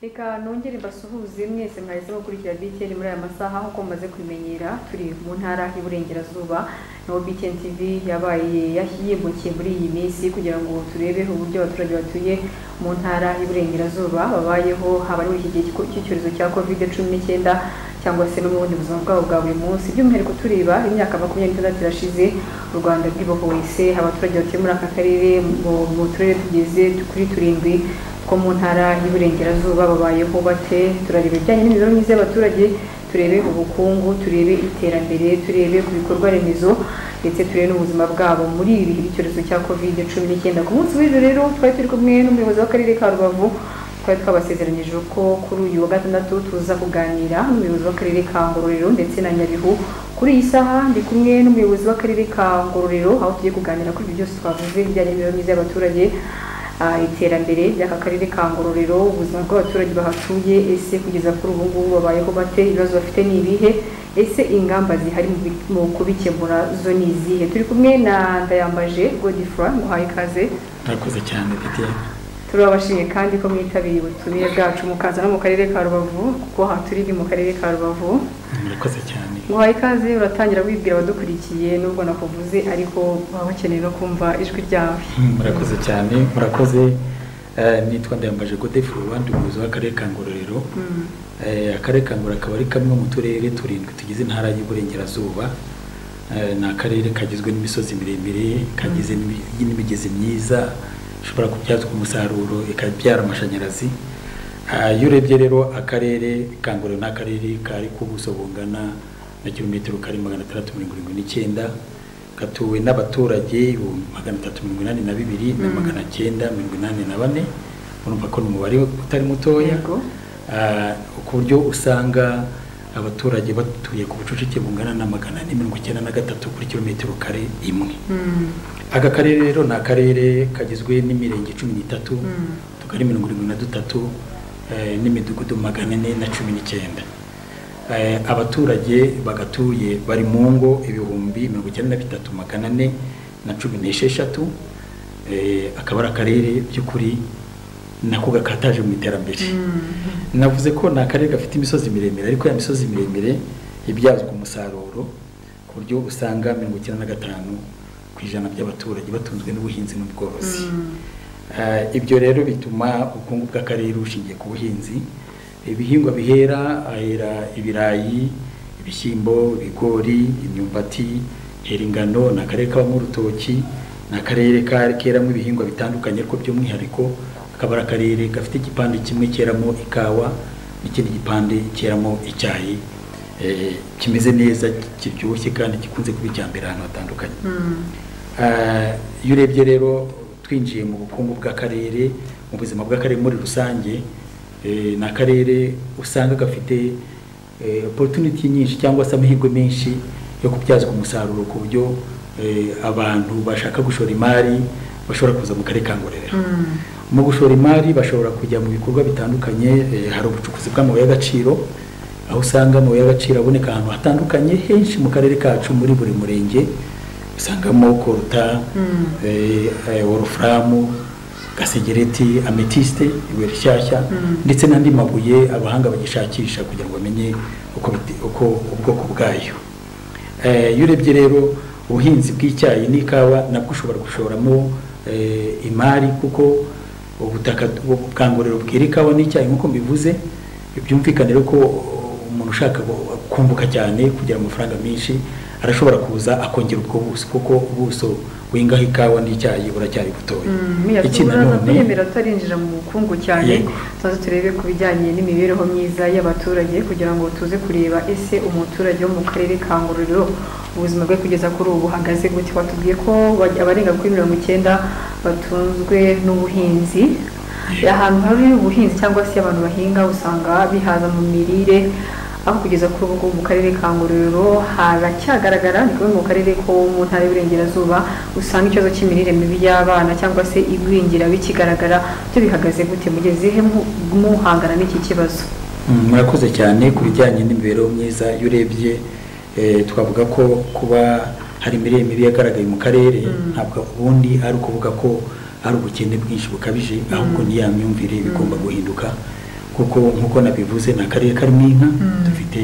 reka nongere mbasuhuze mwese mwahise mukurikira BTN muri aya masaha nk'uko mumaze kubimenyera turi mu ntara y'Iburengerazuba naho BTN TV yabaye yahimukiye muri iyi minsi kugira ngo turebe uburyo abaturage batuye mu ntara y'Iburengerazuba babayeho haba ari muri iki gihe cy'icyorezo cya covid cumi n'icyenda cyangwa se no mu bundi buzima bwabo bwa buri munsi by'umwihariko tureba imyaka makumyabiri n'itandatu irashize u rwanda rwibohoyese abaturage batuye muri aka karere mu turere tugeze kuri turindwi two mu ntara y'uburengerazuba babayeho bate turareba ibijyanye n'imibereho myiza y'abaturage turebe ubukungu turebe iterambere turebe ku bikorwa remezo ndetse turebe n'ubuzima bwabo muri ibi bihe by'icyorezo cya covid cumi n'icyenda ku munsi w'ejo rero twari turi kumwe n'umuyobozi w'akarere ka rubavu twari twabasezeranyije ko kuri uyu wa gatandatu tuza kuganira n'umuyobozi w'akarere ka ngororero ndetse na nyabihu kuri iyi saha ndi kumwe n'umuyobozi w'akarere ka ngororero aho tugiye kuganira kuri ibi byose twavuze ibijyanye n'imibereho myiza y'abaturage iterambere ry'aka karere ka ngororero ubuzima bw'abaturage bahatuye ese kugeza kuri ubu ngubu babayeho bate ibibazo bafite ni ibihe ese ingamba zihari mu kubikemura zo ni izihe turi kumwe na ndayambaje godifura nguhaye ikaze murakoze cyane bitiyeni turabashimiye kandi ko mwitabiriye ubutumire bwacu mukaza no mu karere ka rubavu kuko aha turi ni mu karere ka rubavu murakoze cyane guhaye ikaze uratangira wibwira abadukurikiye nubwo nakuvuze ariko baba bakeneye no kumva ijwi ryawe murakoze cyane murakoze Eh, nitwa ndayambaje godefu abandi umuyobozi w'akarere ka ngororero Eh, akarere ka ngororero akaba ari kamwe mu turere turindwi tugize intara y'uburengerazuba Eh, ni akarere kagizwe n'imisozi miremire kagize n'imi- n'imigezi myiza ishobora kubyazwa umusaruro ikabyara amashanyarazi Ah, iyo urebye rero akarere ka ngororero ni akarere kari ku buso bungana na kilometero kari magana atandatu mirongo irindwi n'icyenda gatuwe n'abaturage ibihumbi magana atatu mirongo inani na bibiri na Mm. magana cyenda mirongo inani na bane urumva ko ni umubare utari mutoya Yego. Ah, ku buryo usanga abaturage batuye ku bucucike bungana na magana ane mirongo icyenda na gatatu kuri kilometero kare imwe Mm. aka karere rero ni akarere kagizwe n'imirenge cumi n'itatu Mm. tugari mirongo irindwi na dutatu eh, n'imidugudu magana ane na cumi n'icyenda Eh, abaturage bagatuye bari mu ngo ibihumbi mirongo icyenda na bitatu magana ane na cumi n'esheshatu Eh, akaba ari akarere by'ukuri nako gakataje mu iterambere Mm. navuze ko ni akarere gafite imisozi miremire ariko ya misozi miremire ibyazwa umusaruro ku buryo usanga mirongo icyenda na gatanu ku ijana by'abaturage batunzwe n'ubuhinzi n'ubworozi Mm. Eh, ibyo rero bituma ubukungu bw'akarere bushingiye ku buhinzi ibihingwa bihera ahera ibirayi ibishyimbo ibigori imyumbati hera ingano ni akarere kabamo urutoki ni akarere ka- keramo ibihingwa bitandukanye ariko by'umwihariko akaba ari akarere gafite igipande kimwe keramo ikawa n'ikindi gipande keramo icyayi eh, kimeze neza kiryoshye kandi gikunze kuba icyambere ahantu hatandukanye Mm. Ah, iyo urebye rero twinjiye mu bukungu bw'akarere mu buzima bw'akarere muri rusange eh, ni akarere usanga gafite eh, opportunity nyinshi cyangwa se amahirwe menshi yo kubyazwa umusaruro ku buryo eh, abantu bashaka gushora imari bashobora kuza mu karere ka ngororero Mm. mu gushora imari bashobora kujya mu bikorwa bitandukanye eh, hari ubucukuzi bw'amabuye y'agaciro aho usanga amabuye y'agaciro aboneka ahantu hatandukanye henshi mu karere kacu muri buri murenge usangamo koruta Mm. eh, eh, wolufuramu gasegereti ametiste ibuye rishyashya Mm. ndetse n'andi mabuye abahanga bagishakisha kugira ngo bamenye uko biti- uko ubwoko bwayo Eh, iyo urebye rero ubuhinzi bw'icyayi n'ikawa nabwo ushobora gushoramo eh, imari kuko ubutaka bwangorero bwera ikawa n'icyayi nk'uko mbivuze byumvikane rero ko umuntu ushaka gu- kunguka cyane kugira amafaranga menshi arashobora kuza akongera ubwo buso kuko ubuso wingaho ikawa n'icyayi buracyari butoya Iki uraza nanone- kwiyemera tutarinjira mu bukungu cyane Yego. tuze turebe ku bijyanye n'imibereho myiza y'abaturage kugira ngo tuze kureba ese umuturage wo mu karere ka ngororero ubuzima bwe kugeza kuri ubu buhagaze gute watubwiye ko bajya- abarenga kuri mirongo icyenda batunzwe n'ubuhinzi ahantu hari ubuhinzi cyangwa se abantu bahinga usanga bihaza mu mirire aho kugeza kuri ubu ngubu mu karere ka ngororero haracyagaragara ni kumwe mu karere ko mu ntara y'uburengerazuba usanga ikibazo cy'imirire mibi y'abana cyangwa se igwingira bikigaragara byo bihagaze gute mugeze he mu- muhangana n'iki kibazo Mm, murakoze cyane ku bijyanye n'imibereho myiza iyo urebye eh, twavuga ko kuba hari imirire mibi yagaragaye mu karere ntabwo ubundi ari ukuvuga ko ari ubukene bwinshi bukabije ahubwo ni ya myumvire bigomba guhinduka kuko nk'uko nabivuze ni akarere karimo inka dufite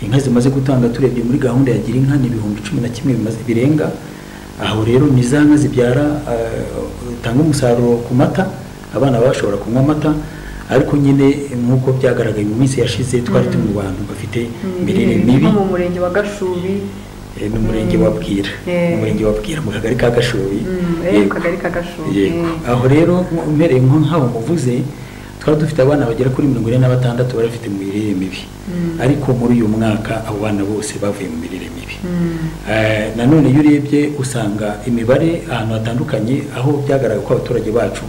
inka zimaze gutanga turebye muri gahunda ya gira inka ni ibihumbi cumi na kimwe bimaze birenga aho rero ni za nka zibyara zitanga umusaruro ku mata abana bashobora kunywa amata ariko nyine nk'uko byagaragaye mu minsi yashize twari turi mu bantu bafite imirire mibi mu murenge wa gashubi ni umurenge wa bwira umurenge wa bwira mu kagari ka gashobi mu kagari ka gashobi aho rero mpereye nk'aho muvuze twari dufite abana bagera kuri mirongo ine na batandatu bari bafite imirire mibi ariko muri uyu mwaka abo bana bose bavuye mu mirire mibi nanone iyo urebye usanga imibare ahantu hatandukanye aho byagaragaye ko abaturage bacu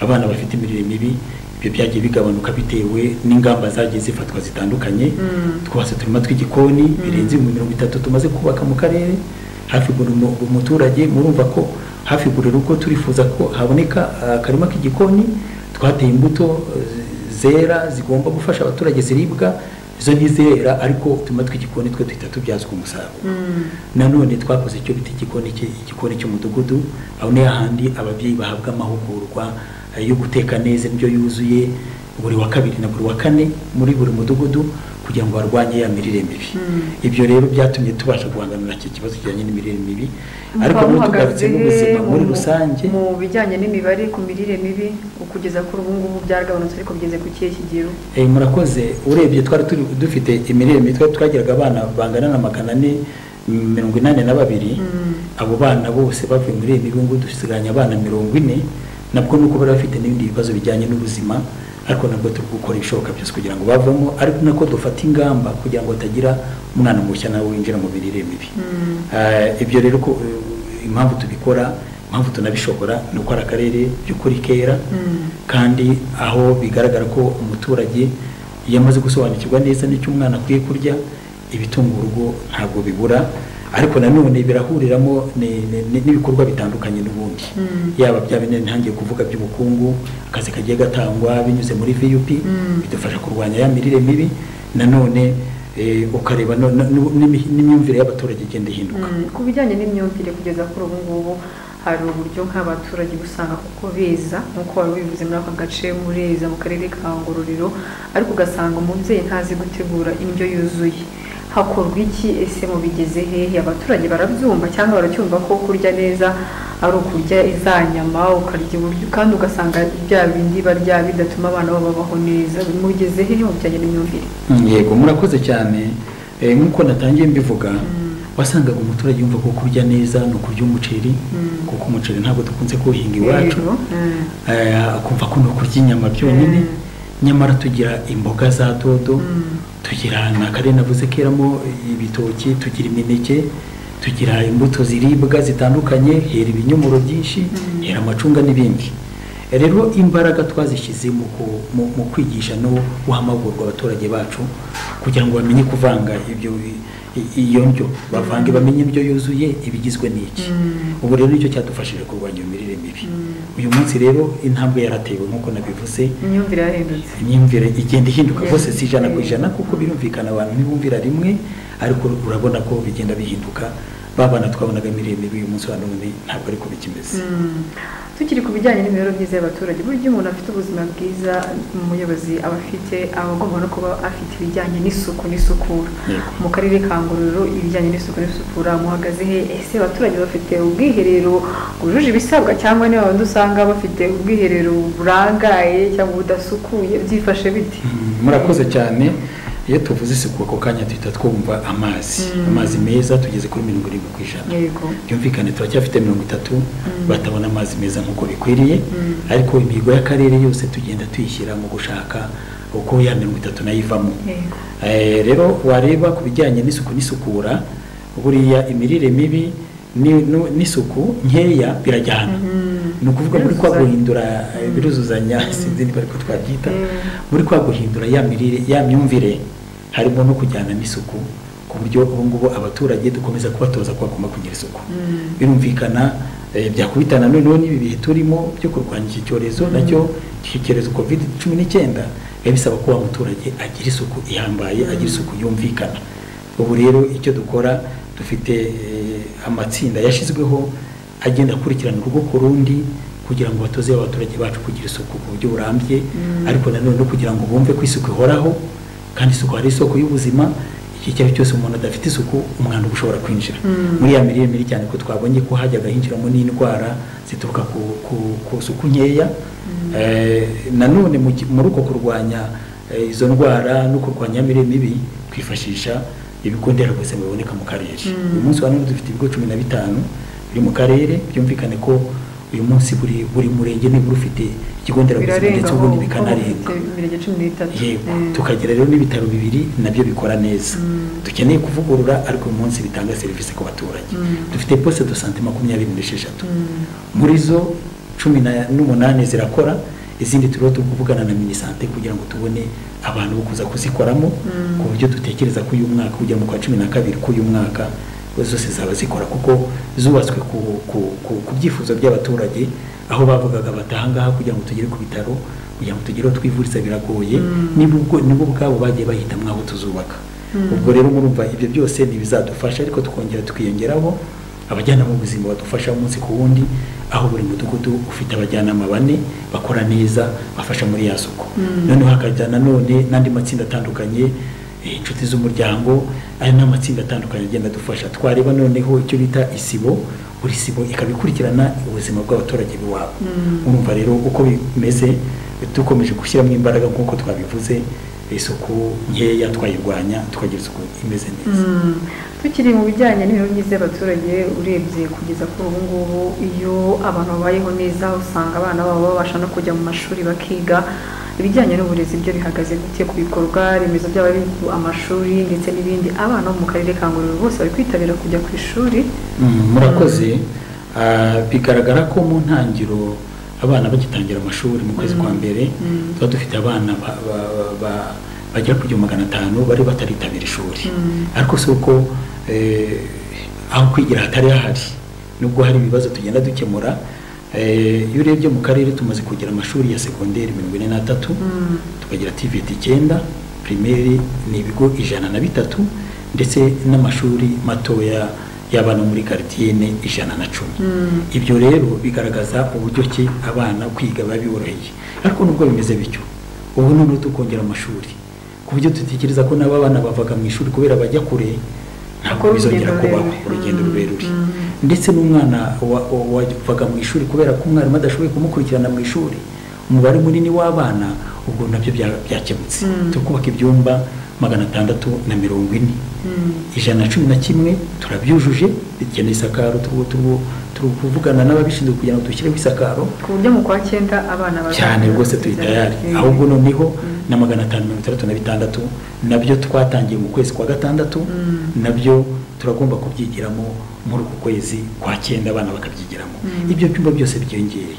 abana bafite imirire mibi ibyo byagiye bigabanuka bitewe n'ingamba zagiye zifatwa zitandukanye twose turimo tw'igikoni birenze ibihumbi mirongo itatu tumaze kubaka mu karere hafi buri muturage murumva ko hafi buri rugo turifuza ko haboneka akarima k'igikoni twateye imbuto zera zigomba gufasha abaturage ziribwa izo ntizera ariko utuma tw'igikoni twe duhita tubyazwa umusaruro nanone twakoze icyo bita igikoni cy'umudugudu aho niyo handi ababyeyi bahabwa amahugurwa yo guteka neza indyo yuzuye buri wa kabiri na buri wa kane muri buri mudugudu kugira ngo barwanye ya mirire mibi ibyo rero byatumye tubasha guhanganira iki kibazo kijyanye n'imirire mibi ariko Mukaba tugarutse muhagaze n'ubuzima muri mu- rusange mu bijyanye n'imibare ku mirire mibi kugeza kuri ubu ngubu byaragabanutse ariko bigeze ku kihe kigero Eh, murakoze urebye twari turi dufite imirire mibi twari twagiraga abana bangana na magana ane mirongo inani na babiri abo bana bose bavuye muri iyi mibi ngubu dusigaranye abana mirongo ine nabwo nuko bari bafite n'ibindi bibazo bijyanye n'ubuzima ariko nabwo turi gukora ibishoboka byose kugira ngo bavemo ariko nako dufata ingamba kugira ngo hatagira umwana mushya nawe winjira mu mirire mibi Eh, ibyo rero ko eh, impamvu tubikora impamvu tunabishobora ni uko ari akarere by'ukuri kera kandi aho bigaragara ko umuturage iyo amaze gusobanukirwa neza n'icyo umwana akwiye kurya ibitunga urugo ntabwo bibura ariko nanone birahuriramo ni- ni- ni- n'ibikorwa bitandukanye n'ubundi yaba bya bine ntangiye kuvuga by'ubukungu akazi kagiye gatangwa binyuze muri vup bidufasha kurwanya ya mirire mibi nanone eh, ukareba no- no- no- n'imi- n'imyumvire y'abaturage igenda ihinduka Mm, ku bijyanye n'imyumvire kugeza kuri ubu ngubu hari uburyo nk'abaturage usanga kuko beza nk'uko wari ubivuze muri aka gace mureza mu karere ka ngororero ariko ugasanga umubyeyi ntazi gutegura indyo yuzuye hakorwa iki ese mubigeze hehe abaturage barabyumva cyangwa baracyumva ko kurya neza ari ukurya za nyama ukarya uburyo kandi ugasanga bya bindi barya bidatuma abana babo babaho neza mugeze hehe mu bijyanye n'imyumvire yego murakoze cyane Eh, nk'uko natangiye mbivuga wasangaga umuturage yumva ko kurya neza ni ukurya umuceri kuko umuceri ntabwo dukunze kuwuhinga iwacu Rero, mm, Eh, akumva ko ni ukurya inyama byonyine nyamara tugira imboga za dodo tugira na kare navuze keramo ibitoki tugira imineke tugira imbuto ziribwa zitandukanye hera ibinyomoro byinshi hera amacunga n'ibindi rero imbaraga twazishyize mu ku- mu- mu kwigisha no guhamagurwa abaturage bacu kugira ngo bamenye kuvanga ibyo bi- i- iyo ndyo bavange bamenye indyo yuzuye ibigizwe n'iki ubu rero nicyo cyadufashije kurwanya iyo mirire mibi uyu munsi rero intambwe yaratewe nk'uko nabivuze imyumvire yarahindutse imyumvire igenda ihinduka rwose si ijana ku Yeah. ijana kuko birumvikana abantu ntibumvira rimwe ariko urabona ko bigenda bihinduka babana twabonaga miremire uyu munsi wa none ntabwo ariko bikimeze Mm. tukiri ku bijyanye n'imibereho myiza y'abaturage burya umuntu afite ubuzima bwiza umuyobozi aba afite aba agomba no kuba afite ibijyanye n'isuku n'isukura Yego. mu karere ka ngororero ibijyanye n'isuku n'isukura muhagaze he ese abaturage bafite ubwiherero bwujuje ibisabwa cyangwa niba babandi usanga bafite ubwiherero burangaye cyangwa budasukuye byifashe bite Mm, murakoze cyane iyo tuvuze isuku ako kanya duhita twumva amazi amazi meza tugeze kuri mirongo irindwi ku ijana yego byumvikane turacyafite mirongo itatu batabona amazi meza nk'uko bikwiriye ariko imihigo y'akarere yose tugenda tuyishyira mu gushaka uko ya mirongo itatu nayo ivamo yego Eh, rero wareba ku bijyanye n'isuku n'isukura buriya imirire mibi ni- nu- n'isuku nkeya birajyana ni ukuvuga muri kwa guhindura eh, biruzuzanya sinzi niba ariko twabyita muri kwa guhindura ya mirire ya myumvire harimo no kujyana n'isuku ku buryo ubu ngubu abaturage dukomeza kubatoza ko bagomba kugira isuku birumvikana eh, byakubitana noneho n'ibi bihe turimo byo kurwanya iki cyorezo nacyo iki cyorezo covid cumi n'icyenda biba bisaba ko wa muturage agira isuku ihambaye agira isuku yumvikana ubu rero icyo dukora dufite eh, amatsinda yashyizweho agenda akurikirana urugo ku rundi kugira ngo batoze abaturage bacu kugira isuku ku buryo burambye ariko nanone no kugira ngo bumve ko isuku ihoraho kandi isuku ari isoko y'ubuzima iki cyari cyose umuntu adafite isuku umwanda uba ushobora kwinjira muri ya mirire mibi cyane ko twabonye ko hajyaga hinjiramo n'indwara zituruka ku ku- ku suku nkeya Eh, nanone mu ki- muri uko kurwanya eh, izo ndwara no kurwanya ya mirire mibi twifashisha ibigo nderabuzima biboneka mu karere Mm. uyu munsi wa none dufite ibigo cumi na bitanu biri mu karere byumvikane ko uyu munsi buri buri murenge nibura ufite ikigo nderabuzima birarenga ndetse aho ubundi kuko bikanarenga bafite imirenge cumi n'itatu yego Eh, tukagira rero n'ibitaro bibiri nabyo bikora neza Mm. dukeneye kuvugurura ariko uyu munsi bitanga serivisi ku baturage Mm. dufite poste de sante makumyabiri n'esheshatu Mm. muri zo cumi na- n'umunani zirakora izindi turiho turi kuvugana na minisante kugira ngo tubone abantu bo kuza kuzikoramo Mm. ku buryo dutekereza ko uyu mwaka kugera mu kwa cumi na kabiri k'uyu mwaka zose zaba zikora kuko zubatswe ku, ku, ku, ku byifuzo by'abaturage aho bavugaga batahangaha kugira ngo tugere ku bitaro kugira ngo tugere aho twivuriza biragoye Mm. nibo ubwo- nibo ubwabo bagiye bahitamo aho tuzubaka Mm. ubwo rero murumva ibyo byose ntibizadufasha ariko tukongera tukiyongeraho abajyanama b'ubuzima badufasha umunsi ku wundi aho buri mudugudu ufite abajyanama bane bakora neza bafasha muri ya suku Mm. noneho hakajya nanone n'andi matsinda atandukanye eh, inshuti z'umuryango aya ni amatsinda atandukanye agenda adufasha twareba noneho icyo bita isibo buri sibo ikaba ikurikirana ubuzima bw'abaturage b'iwabo Mm. urumva rero uko bimeze dukomeje gushyiramo imbaraga nk'uko twabivuze isuku nkeya twayirwanya tukagira isuku imeze neza Mm. tukiri mu bijyanye n'imibereho myiza y'abaturage urebye kugeza kuri ubu ngubu iyo abantu babayeho neza usanga abana babo babasha no kujya mu mashuri bakiga ibijyanye n'uburezi byo bihagaze gute ku bikorwa remezo by'aba amashuri ndetse n'ibindi abana bo mu karere ka ngororero bose bari kwitabira kujya ku ishuri Mm, murakoze Ah, bigaragara ko mu ntangiro abana bagitangira amashuri mu kwezi kwa mbere Mm. tuba dufite abana ba- ba- ba- ba- bagera ku gihumbi magana atanu bari bataritabira ishuri Mm. ariko si uko eh, aho kwigira hatari hahari nubwo hari ibibazo tugenda dukemura Eh, iyo urebye mu karere tumaze kugira amashuri ya segonderi mirongo ine n'atatu Mm. tukagira tiveti icyenda pirimeri ni ibigo ijana na bitatu ndetse n'amashuri matoya y'abana muri garidiyene ijana na cumi Mm. ibyo rero bigaragaza uburyo ki abana kwiga biba biboroheye ariko nubwo bimeze bityo ubu noneho tukongera amashuri ku buryo dutekereza ko n'aba bana bavaga mu ishuri kubera bajya kure ntabwo Bakora bizongera urugendo kubaho rurerure. urugendo Mm, rurerure mm. ndetse n'umwana wa- wa- wavaga mu ishuri kubera ko umwarimu adashoboye kumukurikirana mu ishuri umubare munini w'abana ubwo nabyo bya- byakemutse Mm. turi kubaka ibyumba magana atandatu na mirongo ine Mm. ijana na cumi na kimwe turabyujuje bikeneye isakaro turi turi- turi kuvugana n'ababishinzwe kugira ngo dushyireho isakaro ku buryo mu kwa cyenda abana bazaza cyane rwose turi tayari Eh. ahubwo noneho Mm. na magana atanu mirongo itandatu na bitandatu nabyo twatangiye mu kwezi kwa gatandatu Mm. nabyo turagomba kubyigiramo muri uku kwezi kwa cyenda abana bakabyigiramo Mm. ibyo byumba byose byiyongere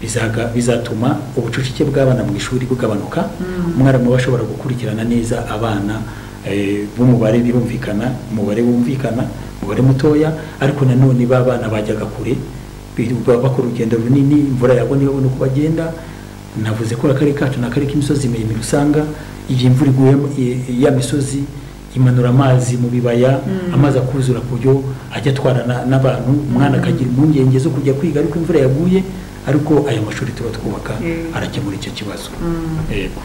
bizaga- bizatuma ubucucike bw'abana mu ishuri bugabanuka Mm. umwarimu aba ashobora gukurikirana neza abana eh, b'umubare birumvikana umubare wumvikana umubare mutoya ariko nanone ba bana bajyaga kure birirwa bakora urugendo runini imvura yabona ibabona uko bagenda navuze ko akarere kacu ni akarere k'imisozi miremire usanga igihe imvura iguye i- i- ya misozi imanura amazi mu bibaya Mm. amazi akuzura ku buryo ajya atwara na- n'abantu umwana Mm. akagira impungenge zo kujya kwiga ariko imvura yaguye ariko aya mashuri tuba twubaka Mm. arakemura icyo kibazo Mm. yego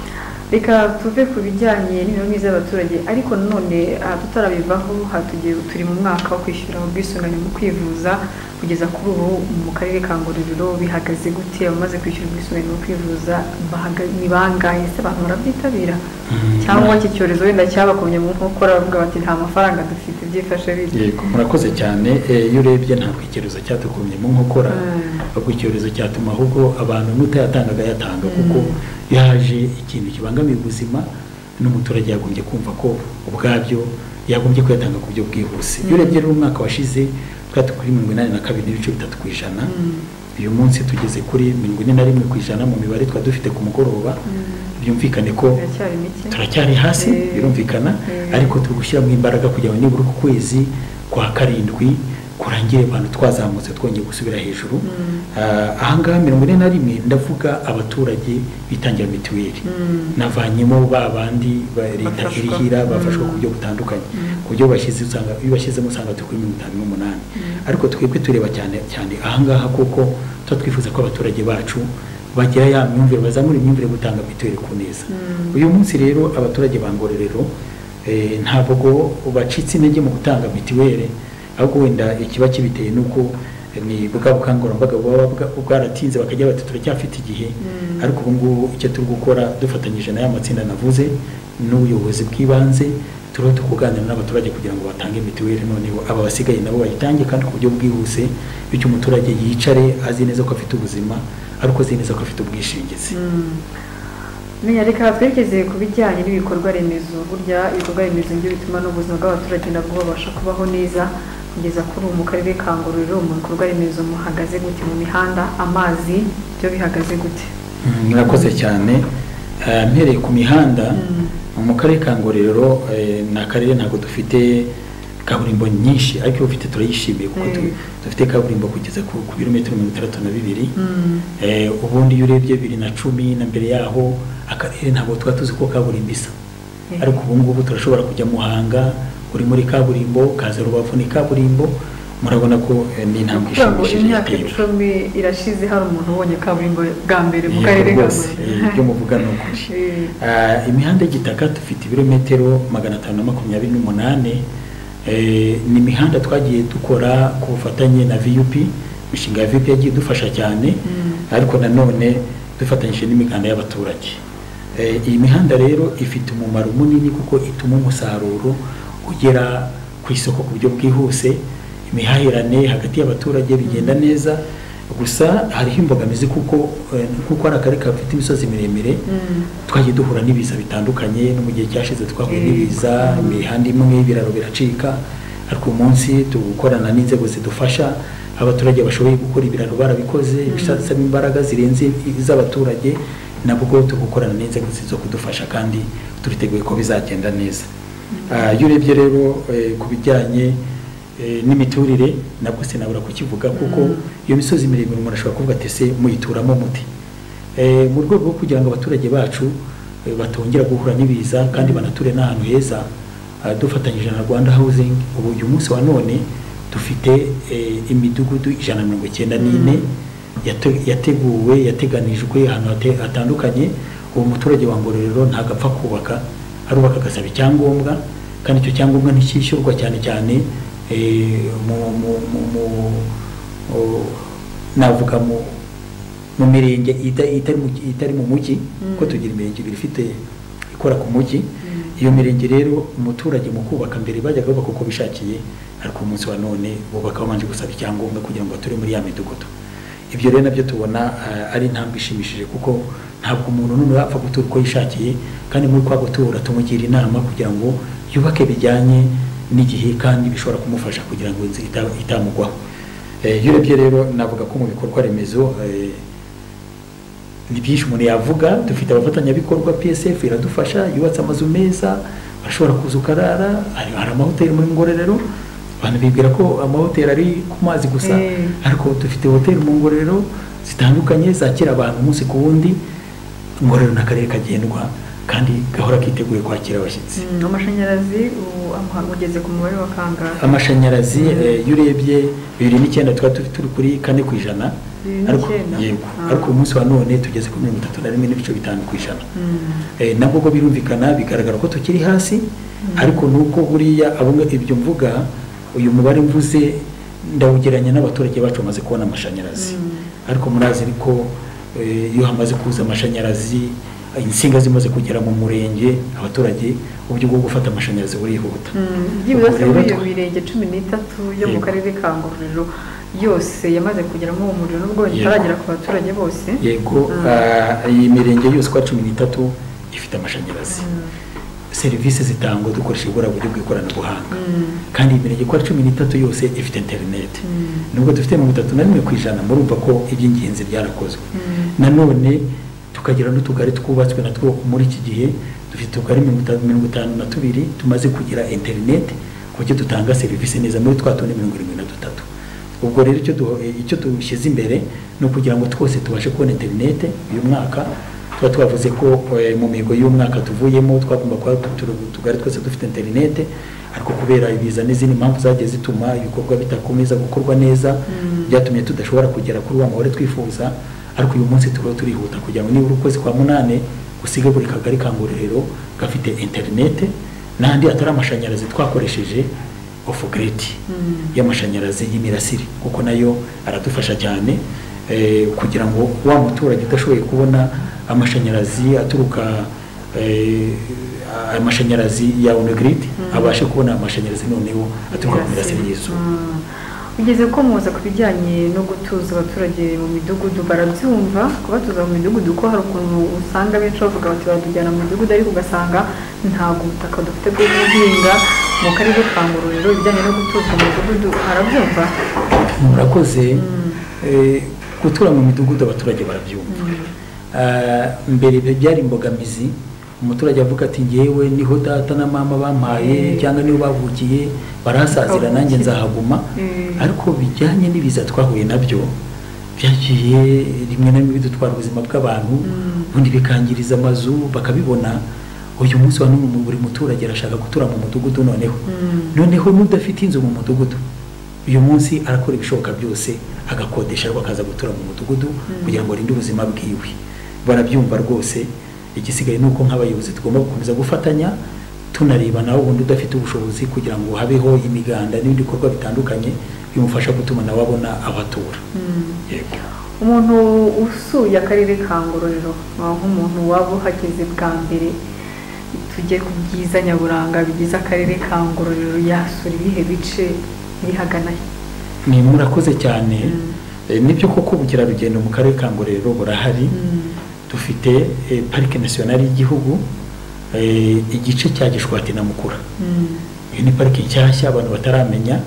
reka tuve ku bijyanye n'imibereho myiza y'abaturage ariko nanone aha tutarabivaho hatugiye turi mu mwaka wo kwishyura ubwisungane mu kwivuza kugeza kuri ubu mu karere ka ngororero bihagaze gute abamaze kwishyura ubwisungane mu kwivuza bahaga- ni bangahe se abantu barabyitabira Mm. cyangwa iki cyorezo wenda cyabakomye mu nkokora baravuga bati nta mafaranga dufite byifashe bite yego murakoze cyane Eh, iyo urebye ntabwo icyorezo cyadukomye mu nkokora Mm. ahubwo icyorezo cyatuma ahubwo abantu n'utayatangaga yatanga kuko Mm. yaje ikintu kibangamiye ubuzima n'umuturage yagombye kumva ko ubwabyo yagombye kuyatanga ku buryo bwihuse iyo Mm. urebye rero umwaka washize twari kuri mirongo inani na kabiri n'ibice bitatu ku ijana Mm. uyu munsi tugeze kuri mirongo ine na rimwe ku ijana mu mibare twari dufite ku mugoroba Mm. byumvikane ko biracyari mike turacyari hasi Eh. birumvikana Eh. ariko turi gushyiramo imbaraga kugira ngo nibura ku kwezi kwa karindwi kurangire abantu twazamutse twongeye gusubira hejuru Ah, ahangaha mirongo ine na rimwe ndavuga abaturage bitangira mituweli navanyemo ba bandi ba- leta Bafashwa. irihira bafashwa Mm. ku buryo butandukanye Mm. ku buryo bashyize usanga iyo bashyizemo usanga turi kuri mirongo itanu n'umunani ariko twebwe tureba cyane cyane ahangaha kuko tuba twifuza ko abaturage bacu bagira ya myumvire bazamura imyumvire yo gutanga mituweli ku neza Mm. uyu munsi rero abaturage ba ngororero eh, ntabwo bacitse intege mu gutanga mituweli ahubwo wenda ikiba kibiteye nuko eh, ni bwa bukangurambaga buba bwa- bwaratinze bakajya bati turacyafite igihe Mm. ariko ubu ngubu icyo turi gukora dufatanyije na ya matsinda navuze n'ubuyobozi bw'ibanze turiho tukuganira n'abaturage kugira ngo batange mituweli noneho aba basigaye nabo bayitange kandi ku buryo bwihuse bityo umuturage yicare azi neza ko afite ubuzima ariko azi neza ko afite ubwishingizi menya reka twerekeze ku bijyanye n'ibikorwa remezo burya ibikorwa remezo nibyo bituma n'ubuzima bw'abaturage nabwo babasha kubaho neza kugeza kuri ubu mu karere ka ngororero mu bikorwa remezo muhagaze gute mu mihanda amazi byo bihagaze gute Mm, murakoze cyane Eh, mpereye ku mihanda mu karere ka ngororero eh, ni akarere ntabwo dufite kaburimbo nyinshi ariko iyo ufite turayishimiye kuko tu- Mm. dufite kaburimbo kugeza ku ku birometero mirongo itandatu na bibiri Mm. Eh, ubundi iyo urebye bibiri na cumi na mbere yaho akarere ntabwo tuba tuzi ko kaburimbo isa Eh. ariko ubu ngubu turashobora kujya muhanga uri muri kaburimbo kaza rubavu ni kaburimbo murabona ko eh, ni intambwe kugira ngo ishimishije imyaka yatewe. icumi irashize hari umuntu ubonye kaburimbo bwa mbere mu Yego karere ka rwose, eh, ibyo muvuga ni ukuri Eh. Ah, imihanda y'igitaka dufite ibirometero magana atanu na makumyabiri n'umunani Eh, ni imihanda twagiye dukora ku bufatanye na vup imishinga ya vup yagiye idufasha cyane Mm. ariko nanone dufatanyije n'imiganda y'abaturage Eh, iyi mihanda rero ifite umumaro munini kuko ituma umusaruro ugera ku isoko ku buryo bwihuse imihahirane hagati y'abaturage bigenda neza gusa hariho imbogamizi kuko eh, nk'uko ari akarere gafite imisozi miremire Mm. twagiye duhura n'ibiza bitandukanye no mu gihe cyashize twahuye Yego. n'ibiza imihanda imwe ibiraro biracika ariko uyu munsi tugukorana n'inzego zidufasha abaturage bashoboye gukora ibiraro barabikoze bisaba imbaraga zirenze iz'abaturage nabwo tugukorana n'inzego zo kudufasha kandi turiteguye ko bizagenda neza Ah, iyo urebye rero eh, ku bijyanye eh, n'imiturire nabwo sinabura kukivuga kuko iyo misozi miremire umuntu ashobora kuvuga ati se muyituramo muti Eh, mu rwego rwo kugira ngo abaturage bacu eh, batongera guhura n'ibiza kandi banature n'ahantu heza ah, dufatanyije na rwanda housing ubu uyu munsi wa none dufite eh, imidugudu ijana na mirongo icyenda n'ine yate- yateguwe yateganijwe ahantu hate- hatandukanye uwo muturage wa ngororero ntabwo apfa kubaka arubaka agasaba icyangombwa kandi icyo cyangombwa ntikishyurwa cyane cyane eh, mu- mu- mu- mu- o- navuga mu mu mirenge ita- itari mu- itari mu mujyi Mm. ko tugira imirenge ibiri ifite ikora ku mujyi Mm. iyo mirenge rero umuturage mu kubaka mbere bajyaga bubaka uko bishakiye ariko umunsi wa none bubaka babanje gusaba icyangombwa kugira ngo bature muri ya midugudu ibyo rero nabyo tubona ah, ari intambwe ishimishije kuko ntabwo umuntu n'umwe yapfa gutura uko yishakiye kandi muri kwa gutura tumugira inama kugira ngo yubake bijyanye n'igihe kandi bishobora kumufasha kugira ngo inzu ita- itamugwaho Eh, iyo urebye rero navuga ko mu bikorwa remezo eh, ni byinshi umuntu yavuga dufite abafatanyabikorwa psf iradufasha yubatse amazu meza ashobora kuza ukarara hari hari amahoteli muri ngororero abantu bibwira ko amahoteli ari ku mazi gusa Eh. ariko dufite hoteli mu ngororero zitandukanye zakira abantu umunsi ku wundi ngororero ni akarere kagendwa kandi gahora kiteguye kwakira abashyitsi Mm, amashanyarazi ubu amuha- ugeze ku mubare wa kangahe amashanyarazi eh, iyo urebye bibiri n'icyenda tuba turi turi kuri kane ku ijana Bibiri ariko n'icyenda? yego Ah. ariko uyu munsi wa none tugeze kuri mirongo itatu na rimwe n'ibice bitanu ku ijana Mm. Eh, nabwo ubwo birumvikana bigaragara ko tukiri hasi ariko nuko buriya abo nga- ibyo mvuga uyu mubare mvuze ndawugereranya n'abaturage bacu bamaze kubona amashanyarazi ariko murazi ko eh, iyo hamaze kuza amashanyarazi insinga zimaze kugera mu murenge abaturage uburyo bwo gufata amashanyarazi burihuta byibura Ubwo se rero muri iyo twa- mirenge cumi n'itatu yo mu Yego. karere ka ngororero yose yamaze kugeramo uwo muriro nubwo Yego. itaragera ku baturage bose yego Mm. ah, iyi mirenge yose uko ari cumi n'itatu ifite amashanyarazi serivisi zitangwa dukoresheje uburiya buryo bw'ikoranabuhanga Mm. kandi iyi mirenge uko ari cumi n'itatu yose ifite interineti Mm. nubwo dufite mirongo itatu na rimwe ku ijana murumva ko iby'ingenzi byarakozwe Mm. nanone tukagira n'utugari twubatswe natwo muri iki gihe dufite utugari mirongo itanu mirongo itanu na tubiri tumaze kugira interineti uburyo dutanga serivisi neza muri twa tundi mirongo irindwi na dutatu ubwo rero icyo duho- icyo dushyize imbere ni ukugira ngo twose tubashe kubona interinete uyu mwaka tuba twavuze ko eh, mu mihigo y'umwaka tuvuyemo twagomba kuba tu- utugari twose dufite interinete ariko kubera ibiza n'izindi mpamvu zagiye zituma ibikorwa bidakomeza gukorwa neza byatumye tudashobora kugera kuri wa mahoro twifuza ariko uyu munsi tuba turihuta kugira ngo nibura ukwezi kwa munani usige buri kagari ka ngororero gafite interinete n'andi atari amashanyarazi twakoresheje ofu giredi y'amashanyarazi y'imirasire kuko nayo aradufasha cyane eh, kugira ngo wa muturage udashoboye kubona amashanyarazi aturuka eh, amashanyarazi ya onegrid Mm. abashe kubona amashanyarazi noneho aturuka ku mirasire y'izuba Mm. ugeze ko muza ku bijyanye no gutuza abaturage mu midugudu barabyumva kubatuza mu midugudu ko hari ukuntu usanga benshi bavuga bati baratujyana mu midugudu ariko ugasanga ntabwo ubutaka dufite bwo guhinga mu karere ka ngororero ibijyanye no gutuza mu midugudu harabyumva murakoze Mm. eh, gutura mu midugudu abaturage barabyumva Ah, mbere ibyo byari imbogamizi umuturage avuga ati ngewe niho data na mama bampaye Mm. cyangwa niho bavukiye barahasazira nanjye Kavukire. nzahaguma Mm. ariko bijyanye n'ibiza twahuye nabyo byagiye rimwe na rimwe bidutwara ubuzima bw'abantu Mm. ubundi bikangiriza amazu bakabibona uyu munsi wa none buri muturage arashaka gutura mu mudugudu noneho Mm. noneho n'udafite inzu mu mudugudu uyu munsi arakora ibishoboka byose agakodesha ariko akaza gutura mu mudugudu kugira ngo arinde ubuzima bwiwe barabyumva rwose igisigaye ni uko nk'abayobozi tugomba gukomeza gufatanya tunareba nawe ubundi udafite ubushobozi kugira ngo habeho imiganda n'ibindi bikorwa bitandukanye bimufasha gutuma nawe abona abatura Mm. yego umuntu usuye akarere ka ngororero ah, nk'umuntu waba uhageze bwa mbere tujye ku byiza nyaburanga bigize akarere ka ngororero yasura ibihe bice bihagana he ni murakoze cyane Mm. Eh, nibyo koko ubukerarugendo mu karere ka ngororero burahari Mm. dufite eh, parike nasiyonari y'igihugu eh, igice cya gishwati na mukura Mm. iyo ni parike nshyashya abantu bataramenya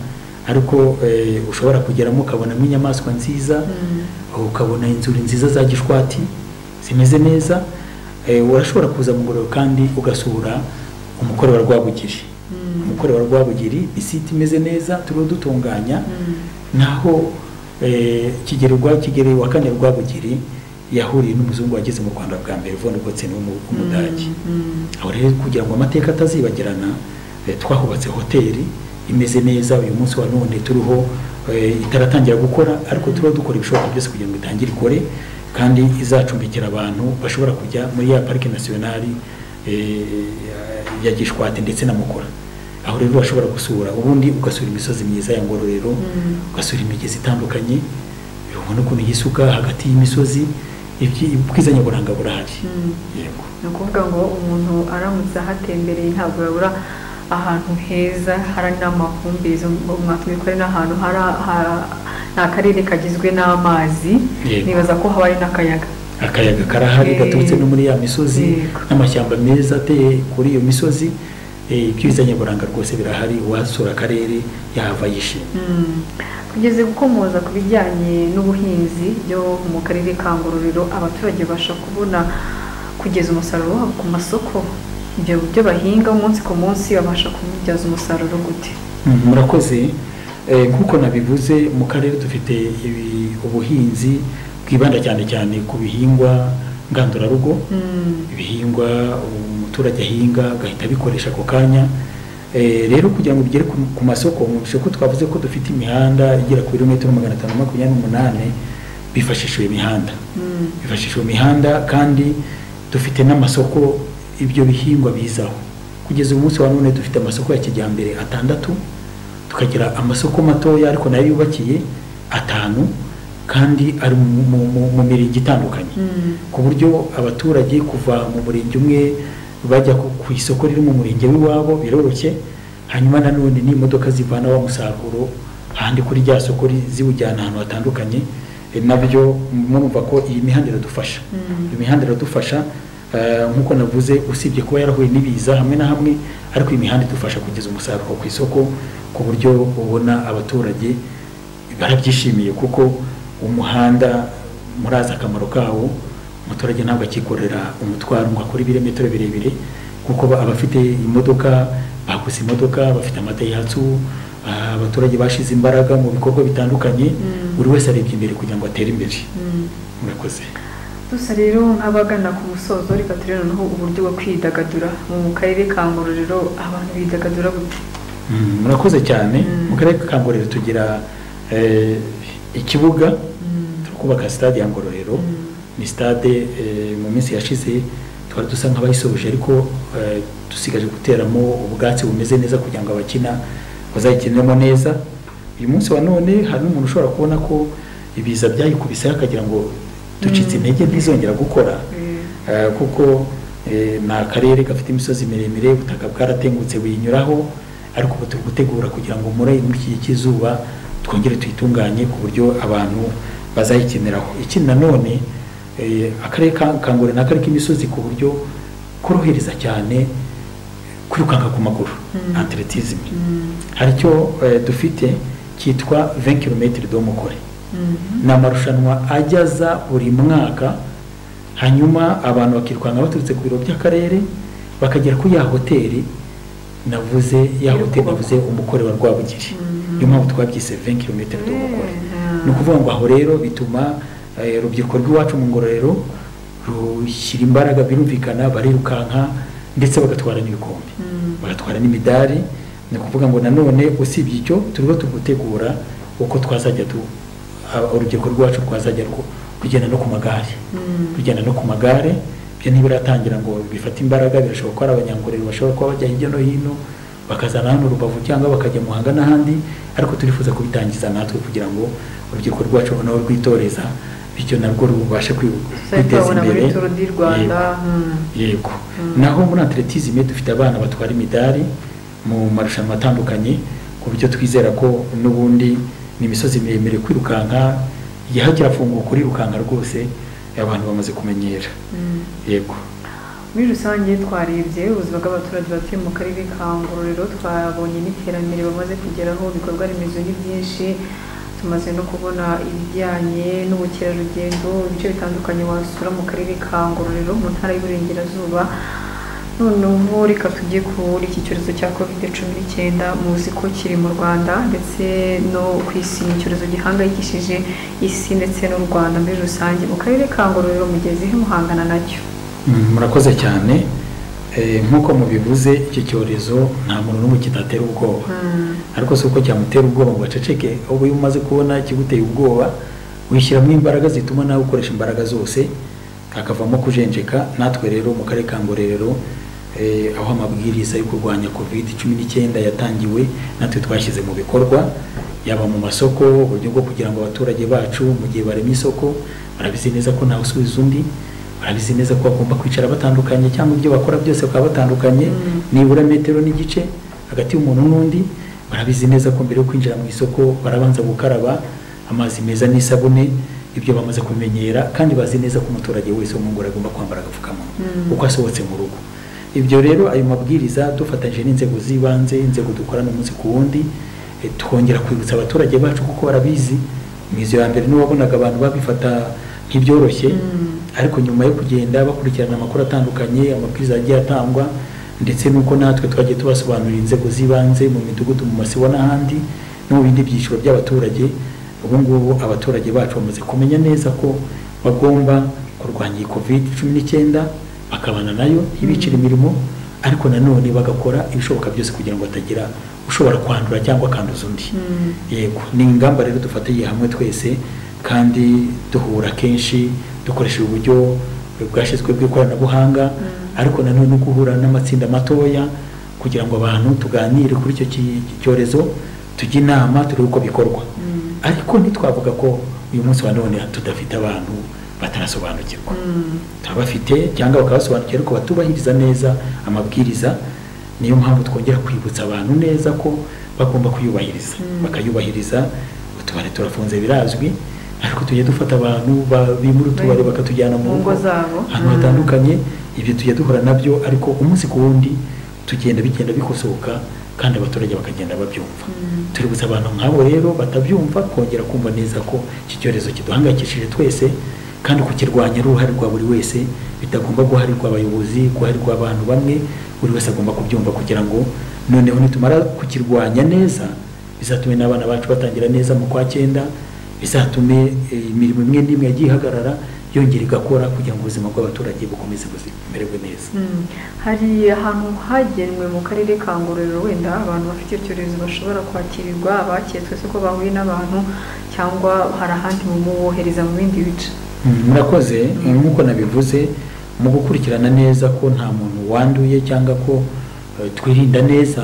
ariko eh, ushobora kugeramo ukabonamo inyamaswa nziza Mm. ukabona inzuri nziza za gishwati zimeze neza Eh, urashobora kuza mu ngororero kandi ugasura umukore wa rwabugiri Mm. umukore wa rwabugiri ni site imeze neza turiho dutunganya Mm. naho eh, kigeli rwa kigeli wa kane rwabugiri yahuriye n'umuzungu wageze mu rwanda bwa mbere von gotsen w'umudage Mm. aho rero kugira ngo amateka atazibagirana eh, twahubatse hoteli imeze neza uyu munsi wa none turiho eh, itaratangira gukora ariko turiho dukora ibishoboka byose kugira ngo itangire ikore kandi izacumbikira abantu bashobora kujya muri ya parike nasiyonari eh, ya gishwati ndetse na mukora aho rero bashobora gusura ubundi ugasura imisozi myiza ya ngororero Mm. ugasura imigezi itandukanye ubona ukuntu yisuka hagati y'imisozi ibyi- ubwiza nyaburanga burahari Mm. yego ni ukuvuga ngo umuntu aramutse ahatembereye ntabwo yabura ahantu heza hari n'amahumbezi mwakwikore n'ahantu hari ha- ni akarere kagizwe n'amazi Yego. nibaza ko haba hari n'akayaga akayaga karahari Eh, gaturutse no muri ya misozi yego. n'amashyamba meza ateye kuri iyo misozi eh, ibyiza nyaburanga rwose birahari uwasura akarere yahava yishimye Mm. kugeza gukomoza ku bijyanye n'ubuhinzi byo mu karere ka ngororero abaturage babasha kubona kugeza umusaruro wabo ku masoko ibyo byo bahinga umunsi ku munsi babasha kubibyaza umusaruro gute Mm, murakoze Eh, nk'uko nabivuze mu karere dufite ibi- ubuhinzi bwibanda cyane cyane ku bihingwa ngandurarugo Mm. ibihingwa umuturage ahinga agahita abikoresha ako kanya Eh, rero kugira ngo bigere ku ku masoko mwumvise ko twavuze ko dufite imihanda igera ku birometero magana atanu makumyabiri n'umunani bifashishije imihanda Mm. bifashishije imihanda kandi dufite n'amasoko ibyo bihingwa bizaho kugeza uyu munsi wa none dufite amasoko ya kijyambere atandatu tukagira amasoko matoya ariko nayo yubakiye atanu kandi ari mu- mu- mu- mu mirenge itandukanye Mm. ku buryo abaturage kuva mu murenge umwe bajya ku ku isoko riri mu murenge w'iwabo biroroshye hanyuma nanone n'imodoka zivana wa musaruro ahandi kuri rya soko ri- ziwujyana ahantu hatandukanye Eh, nabyo murumva ko iyi mihanda iradufasha Mm. iyo mihanda iradufasha eh, nk'uko navuze usibye kuba yarahuye n'ibiza hamwe na hamwe ariko iyi mihanda idufasha kugeza umusaruro ku isoko ku buryo ubona abaturage barabyishimiye kuko umuhanda murazi akamaro kawo umuturage ntabwo akikorera umutwaro ngo akore ibirometero birebire kuko ba- abafite imodoka baguze imodoka bafite amadayihatsu ah, abaturage bashize imbaraga mu bikorwa bitandukanye Mm. buri wese arebye imbere kugira ngo atere imbere murakoze dusa rero nk'abagana ku musozo reka turebe noneho uburyo bwo kwidagadura mu karere ka ngororero abantu bidagadura gute Mm, murakoze cyane Mm. mu karere ka ngororero tugira eh, ikibuga Mm. turi kubaka sitade ya ngororero Mm. ni sitade eh, mu minsi yashize twari dusa nk'abayisoje ariko eh, dusigaje guteramo ubwatsi bumeze neza kugira ngo abakina bazayikiniremo neza uyu munsi wa none hari n'umuntu ushobora kubona ko ibiza byayikubiseho akagira ngo ducitse Mm. intege ntizongera gukora Eh, Eh, kuko eh, ni akarere gafite imisozi miremire ubutaka bwaratengutse buyinyuraho ariko ubu turi gutegura kugira ngo muri muri iki gihe cy'izuba twongere tuyitunganye ku buryo abantu bazayikeneraho ikindi nanone eh, akarere ka kangore ni akarere k'imisozi ku buryo korohereza cyane kwirukanka ku maguru Mm. atletism mm, hari icyo eh, dufite cyitwa 20 km domukore mm, ni amarushanwa ajya aza buri mwaka hanyuma abantu bakirukanka baturutse ku biro by'akarere bakagera kuri ya hoteli navuze ya Iri hoteli kubakwa. navuze umukore wa rwabugiri Mhm. niyo mpamvu twabyise 20 km d'umukore Eh, ni ukuvuga ngo aho rero bituma eh, urubyiruko rw'iwacu mu ngororero rushyira imbaraga birumvikana barirukanka ndetse bagatwara n'ibikombe Mm. bagatwara n'imidari ni ukuvuga ngo nanone usibye icyo turiho turi gutegura uko twazajya tu aba- urubyiruko rwacu rwazajya rwo kugenda no ku magare Mm. kugenda no ku magare byo ntibiratangira ngo bifate imbaraga birashobora kuba ari abanyangorero bashobora kuba bajya hirya no hino bakazana hano rubavu cyangwa bakajya muhanga n'ahandi ariko turifuza kubitangiza natwe kugira ngo urubyiruko rwacu nabo rwitoreza bityo narwo rubashe kwi- Tuzahita kwiteza tubabona imbere muri turu di rwanda Yego. mm. yego Mm. naho muri atletisme dufite abana batwara imidari mu marushanwa atandukanye ku buryo twizera ko n'ubundi ni imisozi miremire kwirukanka yahagera afunguka kurirukanka rwose abantu bamaze kumenyera Mm. yego muri rusange twarebye ubuzima bw'abaturage batuye mu karere ka ngororero twabonye n'iterambere bamaze kugeraho ibikorwa remezo ni byinshi tumaze no kubona ibijyanye n'ubukerarugendo ibice bitandukanye wasura mu karere ka ngororero mu ntara y'iburengerazuba noneho reka tujye kuri iki cyorezo cya covid cumi n'icyenda muzi ko kiri mu rwanda ndetse no ku isi ni icyorezo gihangayikishije isi ndetse n'u rwanda muri rusange mu karere ka ngororero mugeze he muhangana nacyo Mm, murakoze cyane Eh, nk'uko mubivuze iki cyorezo nta muntu n'umwe kitatera ubwoba Mm. ariko si uko cyamutera ubwoba ngo aceceke ubu iyo umaze kubona kiguteye ubwoba wishyiramo imbaraga zituma nawe ukoresha imbaraga zose hakavamo kujenjeka natwe rero mu karere ka ngororero eh, aho amabwiriza yo kurwanya covid cumi n'icyenda yatangiwe natwe twashyize mu bikorwa yaba mu masoko uburyo bwo kugira ngo abaturage bacu mu gihe barema isoko barabizi neza ko ntawe usubiza undi barabizi neza ko bagomba kwicara batandukanye cyangwa ibyo bakora byose bakaba batandukanye Mm. nibura metero n'igice hagati y'umuntu n'undi barabizi neza ko mbere yo kwinjira mu isoko barabanza gukaraba amazi meza n'isabune ibyo bamaze kumenyera kandi bazi neza ko umuturage wese wo mu ngoro agomba kwambara agapfukamunwa Mm. uko asohotse mu rugo ibyo rero ayo mabwiriza dufatanyije n'inzego z'ibanze inzego dukorana umunsi ku wundi eh, twongera kwibutsa abaturage bacu kuko barabizi mu izo ya mbere nibo wabonaga abantu babifata nk'ibyoroshye Mm. ariko nyuma yo kugenda bakurikirana amakuru atandukanye amabwiriza yagiye atangwa ndetse n'uko natwe twagiye tubasobanurira inzego z'ibanze mu midugudu mu masibo n'ahandi no mu bindi byiciro by'abaturage ubu ngubu abaturage bacu bamaze kumenya neza ko bagomba kurwanya iyi covid cumi n'icyenda bakabana nayo ntibicire imirimo ariko nanone bagakora ibishoboka byose kugira ngo batagira ushobora kwandura cyangwa akanduza undi Mm. yego ni ingamba rero dufatiye hamwe twese kandi duhura kenshi dukoresheje uburyo bwashyizwe bw'ikoranabuhanga Mm. ariko nanone guhura n'amatsinda matoya kugira ngo abantu tuganire kuri icyo ki- cyorezo tujye inama turebe uko bikorwa Mm. ariko ntitwavuga ko uyu munsi wa none tudafite abantu batarasobanukirwa Mm. turabafite cyangwa bakabasobanukira ariko batubahiriza neza amabwiriza niyo mpamvu twongera kwibutsa abantu neza ko bagomba kuyubahiriza Mm. bakayubahiriza utubari turafunze birazwi ariko tujye dufata abantu ba- bimura utubari Right. bakatujyana Mu mu ngo zabo. ahantu Mm. hatandukanye ibyo tujya duhura nabyo ariko umunsi ku wundi tugenda bigenda bikosoka kandi abaturage bakagenda babyumva Mm. tuributsa abantu nk'abo rero batabyumva kongera kumva neza ko iki cyorezo kiduhangayikishije twese kandi kukirwanya ari uruhare rwa buri wese bitagomba guharirwa abayobozi guharirwa abantu bamwe buri wese agomba kubyumva kugira ngo noneho nitumara kukirwanya neza bizatume n'abana bacu batangira neza mu kwa cyenda bizatume eh, imirimo imwe n'imwe yagiye ihagarara yongera igakora kugira ngo ubuzima bw'abaturage bukomeze bumererwe neza Mm. hari ahantu hagenwe mu karere ka ngororero wenda abantu bafite icyo cyorezo bashobora kwakirirwa abaketswe se ko bahuye n'abantu cyangwa hari ahandi mumubohereza mu bindi bice Mm, murakoze eh, nk'uko nabivuze mu gukurikirana neza ko nta muntu wanduye cyangwa ko eh, twirinda neza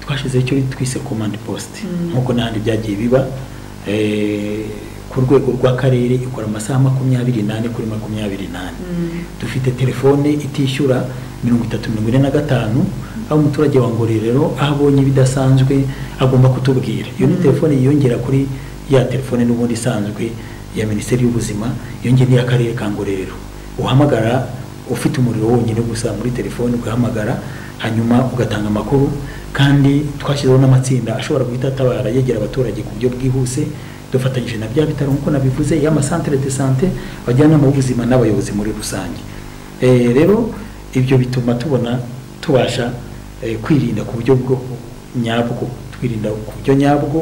twashyizeho icyo twise command post Mm. nk'uko n'ahandi byagiye biba eh, ku rwego rw'akarere ikora amasaha makumyabiri n'ane kuri makumyabiri n'ane Mm. dufite telefone itishyura mirongo itatu mirongo ine na gatanu aho umuturage wa ngororero aho abonye ibidasanzwe agomba kutubwira iyo ni Mm. telefone yiyongera kuri ya telefone n'ubundi isanzwe ya minisiteri y'ubuzima yongera n'iy'akarere ka ngororero uhamagara ufite umuriro wonyine gusa muri telefone ugahamagara hanyuma ugatanga amakuru kandi twashyizeho n'amatsinda ashobora guhita atabara yegera abaturage ku buryo bwihuse dufatanyije na bya bitaro nk'uko nabivuze y'amasantere de sante abajyanama b'ubuzima n'abayobozi muri rusange Eh, rero ibyo bituma tubona tubasha eh, kwirinda ku buryo bwo nyabwo twirinda ku buryo nyabwo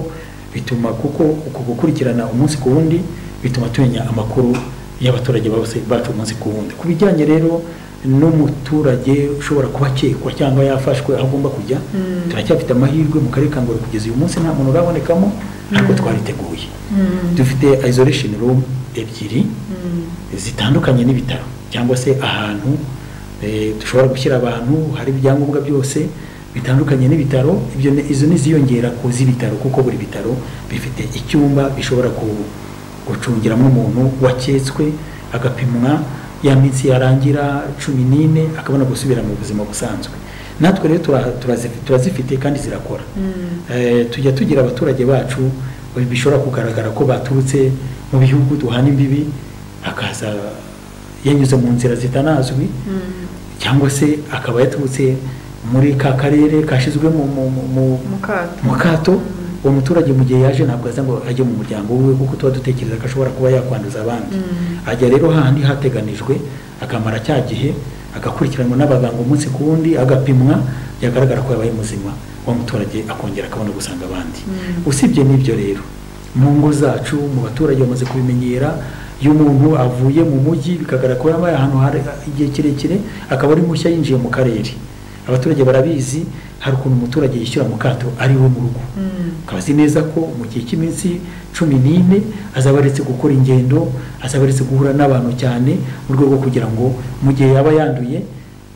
bituma kuko uku gukurikirana umunsi ku wundi bituma tumenya amakuru y'abaturage bose bacu umunsi ku wundi ku bijyanye rero n'umuturage ushobora kuba akekwa cyangwa yafashwe aho agomba kujya Mm. turacyafite amahirwe mu karere ka Ngororero kugeza uyu munsi nta muntu urabonekamo ariko Mm. twariteguye Mm. dufite isolation room ebyiri Mm. zitandukanye n'ibitaro cyangwa se ahantu eh, dushobora gushyira abantu hari ibyangombwa byose bitandukanye n'ibitaro ibyo ni- izo ntiziyongera ku z'ibitaro kuko buri bitaro bifite icyumba bishobora ku- gucungiramo umuntu waketswe agapimwa ya minsi yarangira cumi n'ine akabona gusubira mu buzima busanzwe natwe rero tura- turazi- turazifite kandi zirakora Mm. Eh, tujya tugira abaturage bacu eh, bishobora kugaragara ko baturutse mu bihugu duhana imbibi akaza yanyuze mu nzira zitanazwi Mm. cyangwa se akaba yaturutse muri ka karere kashyizwe mu mu- mu- mu- mukato mu kato Mm. uwo muturage mu gihe yaje ntabwo aza ngo ajye mu muryango wiwe kuko tuba dutekereza ko ashobora kuba yakwanduza abandi Mm. ajya rero hahandi hateganijwe akamara cya gihe agakurikiranwa n'abaganga umunsi ku wundi agapimwa byagaragara ko yabaye muzima wa muturage akongera akabona gusanga abandi Mm. usibye n'ibyo rero mu ngo zacu mu baturage bamaze kubimenyera iyo umuntu avuye mu mujyi bikagaragara ko yabaye ahantu hari igihe kirekire akaba ari mushya yinjiye mu karere abaturage barabizi hari ukuntu umuturage yishyura mu kato ari we mu rugo Mm. akaba azi neza ko mu gihe cy'iminsi cumi n'ine azaba aretse gukora ingendo azaba aretse guhura n'abantu cyane mu rwego rwo kugira ngo mu gihe yaba yanduye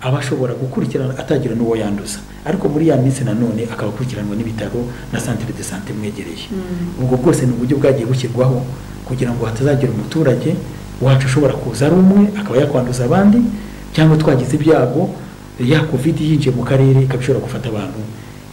aba ashobora gukurikirana atagira n'uwo yanduza ariko muri ya minsi nanone akaba akurikiranwa n'ibitaro na santere de sante imwegereye Mm. ubwo bwose ni uburyo bwagiye bushyirwaho kugira ngo hatazagira umuturage wacu ushobora kuza ari umwe akaba yakwanduza abandi cyangwa twagize ibyago ya covid yinjiye mu karere ikaba ishobora gufata abantu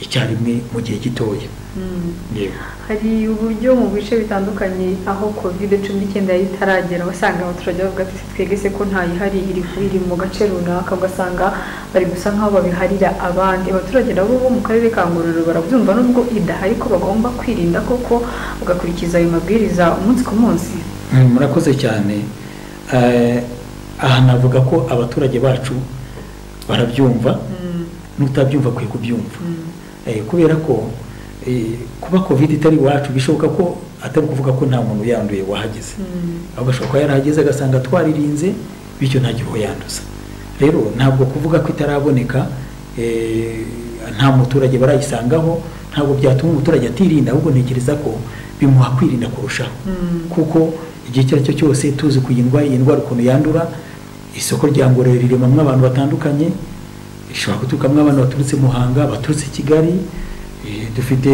icyarimwe mu gihe gitoya Mm. yego hari uburyo mu bice bitandukanye aho covid cumi n'icyenda yari itaragera wasanga abaturage bavuga ati twebwe se ko ntayihari iri iri mu gace runaka ugasanga bari gusa nk'aho babiharira abandi abaturage nabo bo mu karere ka ngororero barabyumva nubwo idahari ko bagomba kwirinda koko bagakurikiza ayo mabwiriza umunsi ku munsi Mm, murakoze cyane Eh, aha navuga ko abaturage bacu barabyumva Mm, n'utabyumva kwe kubyumva mm, Eh, kubera ko eh, kuba covid itari iwacu bishoboka ko atari ukuvuga ko nta muntu yanduye wahageze mm, ahubwo ashobora kuba yarahageze agasanga twaririnze bityo ntagire uwo yanduza rero ntabwo kuvuga ko itaraboneka eh, nta muturage barayisangaho ntabwo byatuma umuturage atirinda ahubwo ntekereza ko bimuha kwirinda kurushaho mm, kuko igihe icyo ari cyo cyose tuzi ko iyi ndwara iyi ndwara ukuntu yandura isoko rya ngororero riremamo abantu batandukanye ishobora guturukamo abantu baturutse muhanga baturutse kigali eh, dufite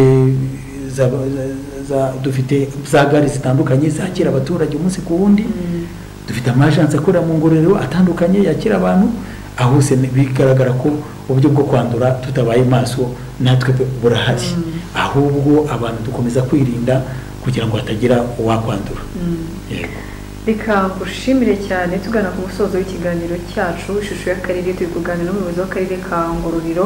za, za, za, dufite za gare zitandukanye zakira abaturage umunsi ku wundi mm, dufite amajansi akorera mu ngororero atandukanye yakira abantu aho hose ni- bigaragara ko uburyo bwo kwandura tutabaye maso natwe bu- burahari Mm. ahubwo abantu dukomeza kwirinda kugira ngo hatagira uwakwandura mm. yego reka ngushimire cyane tugana ku musozo w'ikiganiro cyacu ishusho y'akarere turi kuganira n'umuyobozi w'akarere ka ngororero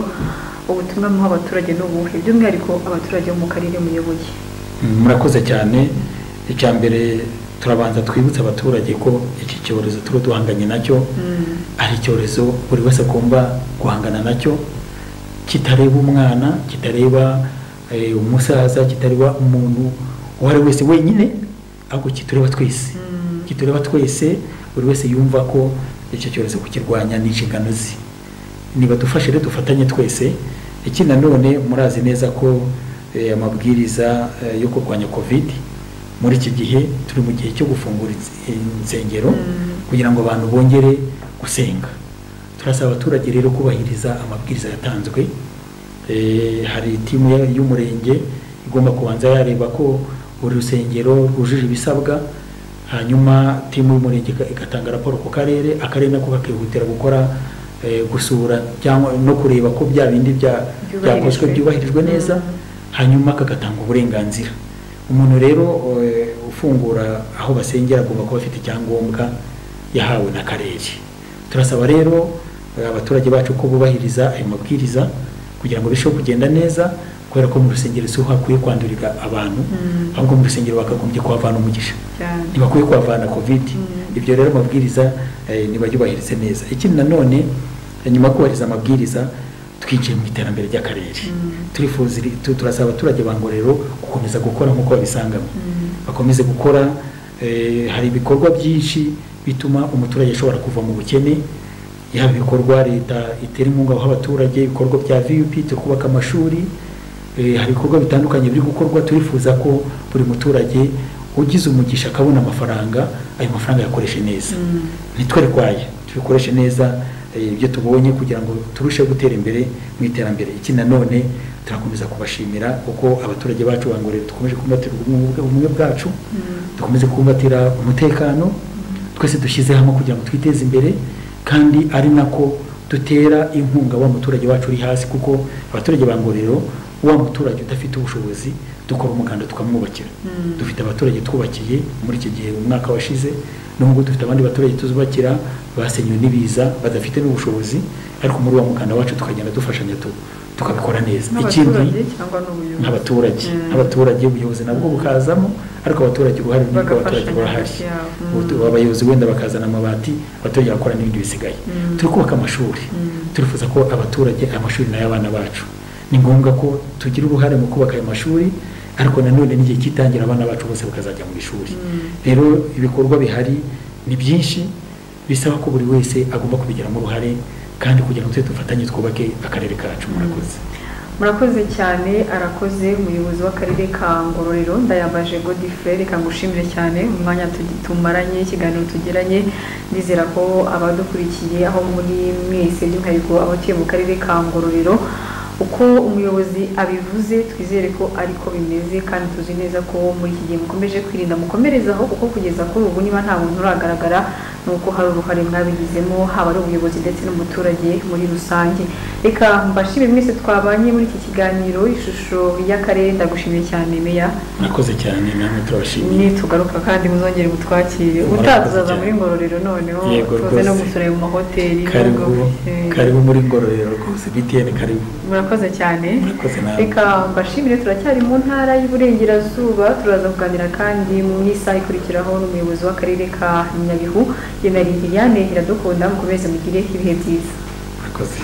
ubutumwa muha abaturage ni ubuhe by'umwihariko abaturage bo mu karere muyoboye Mm, murakoze cyane icya mbere turabanza twibutse abaturage ko iki cyorezo tuba duhanganye nacyo Mm, ari icyorezo buri wese agomba guhangana nacyo kitareba umwana kitareba eh, umusaza kitareba umuntu uwo ari we wese wenyine ahubwo kitureba twese kitureba twese buri wese yumva ko icyo cyorezo kukirwanya ni inshingano ze nibadufashe rero dufatanye twese iki nanone murazi neza ko eh, amabwiriza eh, yo kurwanya covid muri iki gihe turi mu gihe cyo gufungura ins- insengero Mm. kugira ngo abantu bongere gusenga turasaba abaturage rero kubahiriza amabwiriza yatanzwe Eh, hari timu ya- y'umurenge igomba kubanza yareba ko buri rusengero rwujuje ibisabwa hanyuma timu y'umurenge iga- igatanga raporo ku karere akarere nako kakihutira gukora eh, gusura cyangwa no kureba ko bya bindi bya- Byubahirijwe. byakozwe byubahirijwe neza Mm. hanyuma kagatanga uburenganzira umuntu rero eh, ufungura aho basengera agomba kuba afite icyangombwa yahawe n'akarere turasaba rero eh, abaturage bacu ko bubahiriza ayo mabwiriza kugira ngo birusheho kugenda neza kubera ko mu rusengero si ho hakwiye kwandurira abantu Mm. ahubwo mu rusengero bakagombye kuhavana umugisha cyane ntibakwiye kuhavana covid Mm. ibyo rero amabwiriza eh, ntibayubahirize neza ikindi nanone eh, nyuma yo kubahiriza amabwiriza twinjiye mu iterambere ry'akarere Mm. turifuza iri- tu- turasaba abaturage ba ngororero gukomeza gukora nk'uko babisangamo Mm. bakomeze gukora eh, hari ibikorwa byinshi bituma umuturage ashobora kuva mu bukene yaba ibikorwa leta itera inkunga aho abaturage ibikorwa bya vup turi kubaka amashuri eh, hari ibikorwa bitandukanye biri gukorwa turifuza ko buri muturage ugize umugisha akabona amafaranga ayo mafaranga yakoreshe neza Mm. ntitwerwaye tubikoreshe neza eh, ibyo tubonye kugira ngo turusheho gutera imbere mu iterambere iki nanone turakomeza kubashimira kuko abaturage bacu bangorera dukomeje kumbatira ubumwe- ubumwe bwacu Mm. dukomeze kumbatira umutekano twese dushyize hamwe kugira ngo twiteze imbere kandi ari nako dutera inkunga wa muturage wacu uri hasi kuko abaturage ba ngororero wa muturage udafite ubushobozi dukora umuganda tukamwubakira Mm. dufite abaturage twubakiye muri iki gihe umwaka washize nubwo dufite abandi baturage tuzubakira basenywe n'ibiza badafite n'ubushobozi ariko muri wa muganda wacu tukagenda dufashanya tu- tukabikora neza ikindi n'abaturage cyangwa n'ubuyobozi nk'abaturage Mm. abaturage ubuyobozi nabwo bukazamo ariko abaturage uruhare runini abaturage Bagafashanya burahari hagati yabo. Mm. Ubutu- abayobozi wenda bakazana amabati abaturage bakora n'ibindi bisigaye Mm. turi kubaka amashuri Mm. turifuza ko abaturage amashuri n'ay'abana bacu ni ngombwa ko tugira uruhare mu kubaka ayo mashuri ariko nanone n'igihe cy'itangira abana bacu bose bakazajya mu ishuri Mm. rero ibikorwa bihari ni byinshi bisaba ko buri wese agomba kubigiramo uruhare kandi kugira ngo tujye dufatanye twubake akarere kacu murakoze murakoze cyane arakoze umuyobozi w'akarere ka ngororero ndayambaje godifre reka ngushimire cyane umwanya tugi- tumaranye ikiganiro tugiranye ndizera ko abadukurikiye aho muri mwese by'umwihariko abatuye mu karere ka ngororero uko umuyobozi abivuze twizere ko ariko bimeze kandi tuzi neza ko muri iki gihe mukomeje kwirinda mukomerezaho kuko kugeza kuri ubu niba nta muntu uragaragara ni uko hari uruhare mwabigizemo haba ari ubuyobozi ndetse n'umuturage muri rusange reka mbashime mwese twabanye muri iki kiganiro ishusho y'akarere ndagushimiye cyane meya murakoze cyane namwe turabashimiye nitugaruka kandi muzongere mutwakire Murakoze utatuzaza cyane. muri ngororero noneho Yego tuze no rwose. gusura mu mahoteli karibu nubwo, eh, karibu muri ngororero rwose btn karibu murakoze cyane murakoze namwe reka mbashimire turacyari mu ntara y'uburengerazuba turaza kuganira kandi mu isaha ikurikiraho n'umuyobozi w'akarere ka nyabihu yenari liliane iradukunda mukomeze mugire ibihe byiza murakoze